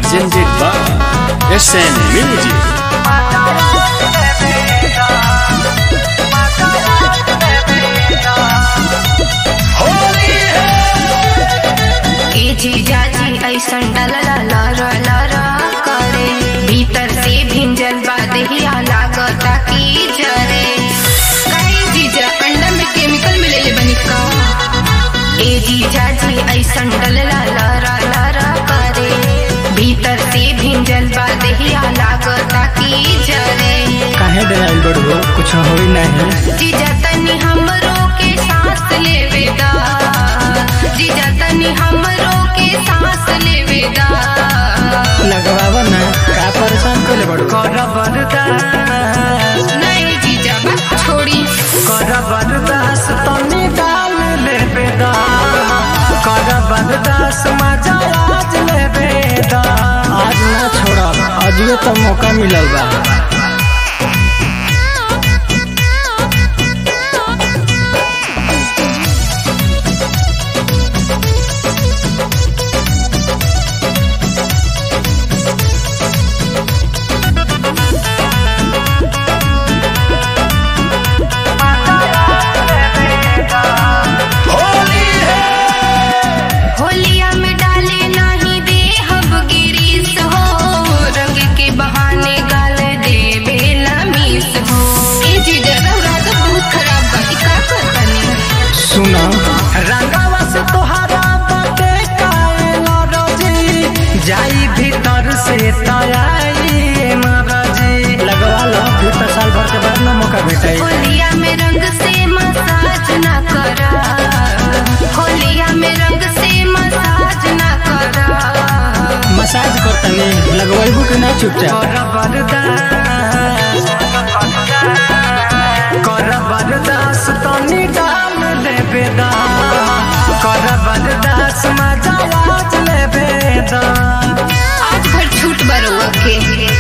presented by SN Music. ए जीजा जी ऐसन डलला लरा लरा करे भीतर से भिंजल बा देहिया लागता की जरे काहे जीजा अंडा में केमिकल मिलेले बनी का ए जीजा जी ऐसन डलला लरा लरा करे भीतर से भिंजल बा देहिया लागता की जरे काहे डराइल बड़ो कुछ होई नहीं जीजा तनी हमरो के सांस लेवे दा जीजा तनी हमरो के सांस लेवे दा लगवावा ना का परेशान कोले बड़ो कर बरदास नहीं जीजा बस छोड़ी कर बरदास तनी डाल ले बेदा कर बरदास मजा आज ले बेदा आज ना छोड़ब अजबे तो मौका मिलल बा होलिया में डाले नहीं दे हब गिरीस हो रंग के बहाने गाल दे बेला मीस हो ए जीजा रौरा तो बहुत खराब बा ई का करतनी सुना रंगवा से तोहरा बाटे काएला रजी जाई भीतर से तयाई मरजी लगवा लो फिर तो साल भर के बाद ना मौका भेटाई होलिया में रंग से मसाज ना करा होलिया में रंग से मसाज ना करा मसाज करतनी लगवाइबू कि ना चुपचाप कर बरदास कर बरदास तनी डाल ले बेदा कर बरदास मजा आज ले बेदा आज भर छूट बरुआ के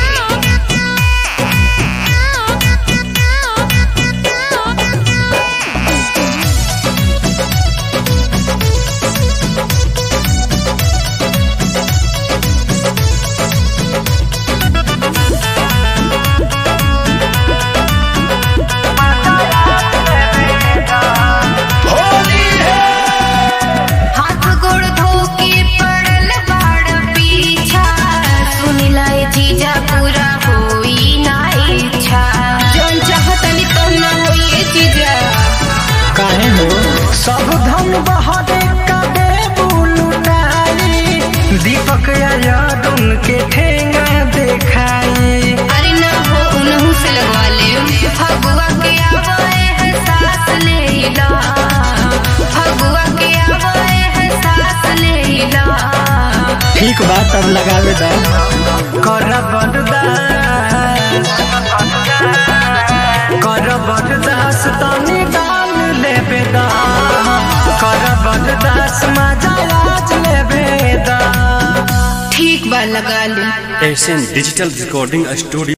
हाथ गोड़ धो के पड़ल बाड़ पीछा सुनिला ए जीजा पूरा होई ना इच्छा जौन चाहतनी तो ना होई ए जीजा काहे हो सब धन बहरे कदे बुलुटाई दीपक यादुन के ठेंगा देखाई अरे ना हो उनहु से लगवा ले फगुआ के आवाए है सास लेला फगुआ के आवाए है सास लेला ठीक बा तब लगावे दा कर बरदास कर बरदास तनी डाल ले बेदा कर बरदास मजा आज ले बेदा ठीक बा लगा ले SN Digital Recording Studio.